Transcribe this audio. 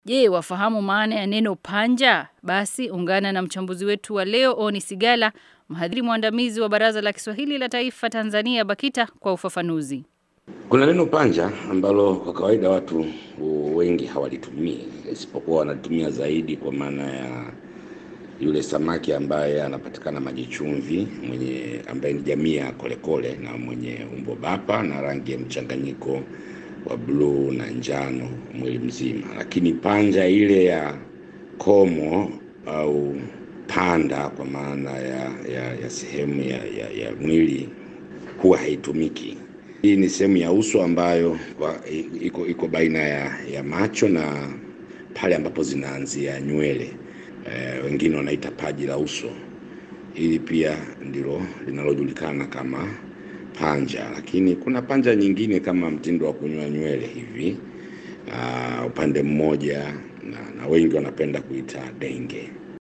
Je, wafahamu maana ya neno panja? Basi ungana na mchambuzi wetu wa leo Oni Sigala, mhadhiri mwandamizi wa Baraza la Kiswahili la Taifa Tanzania BAKITA kwa ufafanuzi. Kuna neno panja ambalo kwa kawaida watu wengi hawalitumii, isipokuwa wanalitumia zaidi kwa maana ya yule samaki ambaye anapatikana maji chumvi, mwenye ambaye ni jamii ya kolekole na mwenye umbo bapa na rangi ya mchanganyiko wa bluu na njano mwili mzima, lakini panja ile ya komo au panda kwa maana ya, ya, ya sehemu ya, ya, ya mwili huwa haitumiki. Hii ni sehemu ya uso ambayo kwa, iko, iko baina ya, ya macho na pale ambapo zinaanzia nywele e, wengine wanaita paji la uso. Hili pia ndilo linalojulikana kama panja, lakini kuna panja nyingine kama mtindo wa kunyoa nywele hivi uh, upande mmoja na, na wengi wanapenda kuita denge.